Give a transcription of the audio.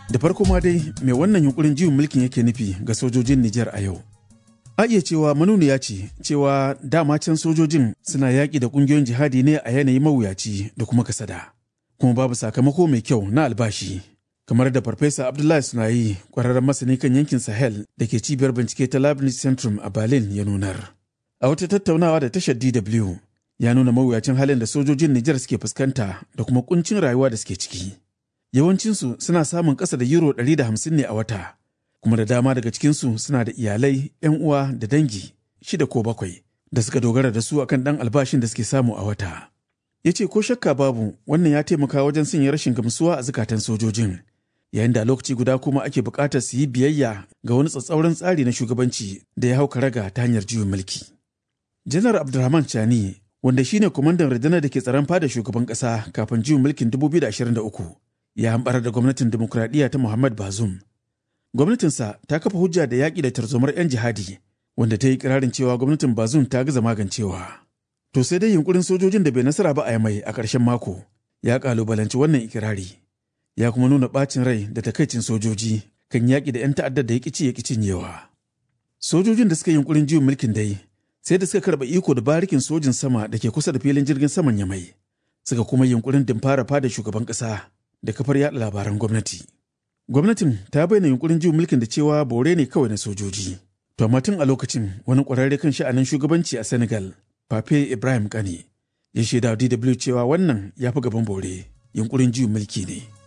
Da farko ma dai mai wannan yunkurin juyin mulkin yake nufi ga sojojin Nijar a yau. A iya cewa manuniya ce cewa dama can sojojin suna yaƙi da ƙungiyoyin jihadi ne a yanayi mawuyaci da kuma kasada. Kuma babu sakamako mai kyau na albashi. Kamar da Farfesa Abdullahi Sunayi, ƙwararren masani kan yankin Sahel da ke cibiyar bincike ta Leibniz Centrum a Berlin ya nunar. A wata tattaunawa da tashar DW ya nuna mawuyacin halin da sojojin Nijar suke fuskanta da kuma kuncin rayuwa da suke ciki. Yawancinsu suna samun ƙasa da euro 150 ne a wata, kuma da dama daga cikinsu suna da iyalai, 'yan uwa da dangi shida ko bakwai da suka dogara da su akan ɗan albashin da suke samu a wata. Ya ce ko shakka babu wannan ya taimaka wajen sanya rashin gamsuwa a zukatan sojojin, yayin da lokaci guda kuma ake buƙatar su yi biyayya ga wani tsatsauran tsari na shugabanci da ya hau karaga ta hanyar juyin mulki. Janar Abdulrahman Chani wanda shine kwamandan rundunar da ke tsaron fada shugaban ƙasa kafin juyin mulkin 2023 ya hambar da gwamnatin demokuraɗiyya ta Muhammad Bazoum. Gwamnatinsa ta kafa hujja da yaƙi da tarzomar 'yan jihadi wanda ta yi kirarin cewa gwamnatin Bazoum ta gaza magancewa. To sai dai yunkurin sojojin da bai nasara ba a yamai a ƙarshen mako ya ƙalubalanci wannan ikirari. Ya kuma nuna ɓacin rai da takaicin sojoji kan yaƙi da 'yan ta'addar da ya ƙici ya cinyewa. Sojojin da suka yi yunkurin juyin mulkin dai sai da suka karɓa iko da barikin sojin sama da ke kusa da filin jirgin saman yamai suka kuma yunkurin dimfara fada shugaban ƙasa da kafar yaɗa labaran gwamnati. Gwamnatin ta bayyana yunkurin juyin mulkin da cewa bore ne kawai na sojoji. To amma tun a lokacin wani ƙwararre kan sha'anin shugabanci a Senegal, Pape Ibrahim Kane, ya shaida DW cewa wannan ya fi gaban bore, yunkurin juyin mulki ne.